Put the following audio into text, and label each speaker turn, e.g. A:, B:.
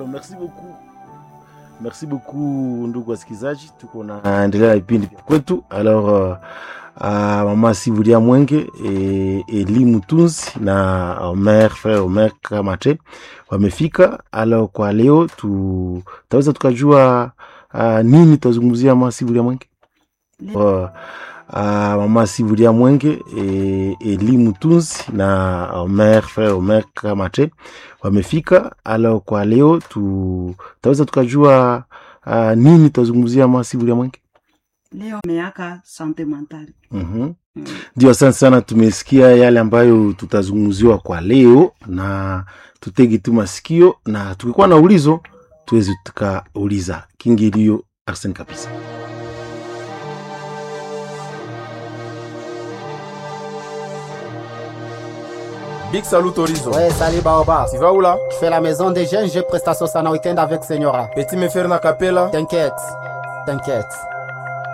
A: merci beaucoup merci beaucoup ndugu wasikilizaji tuko naendelea na vipindi vya kwetu alors uh, uh, mama sivulia mwenge e, eli mutunzi na omer frere omer kamate wamefika alors kwa leo tu taweza tukajua uh, nini tutazungumzia mama sivulia mwenge uh, uh, mama sivulia mwenge e, eli mutunzi na omer frere omer kamate wamefika alors kwa leo tu taweza tukajua uh, nini tutazungumzia mama sivulia mwenge
B: leo meaka sante mentale
A: Mhm. ndio asante sana tumesikia yale ambayo tutazungumziwa kwa leo na tutege tu masikio na tukikuwa na ulizo tuweze tukauliza kingilio arsen kabisa
C: Big salut Horizon.
D: Ouais, salut Baoba.
C: Tu vas où là
D: Je fais la maison des jeunes, j'ai prestation sana week-end avec Senyora.
C: Petit me faire na capella.
D: T'inquiète, t'inquiète.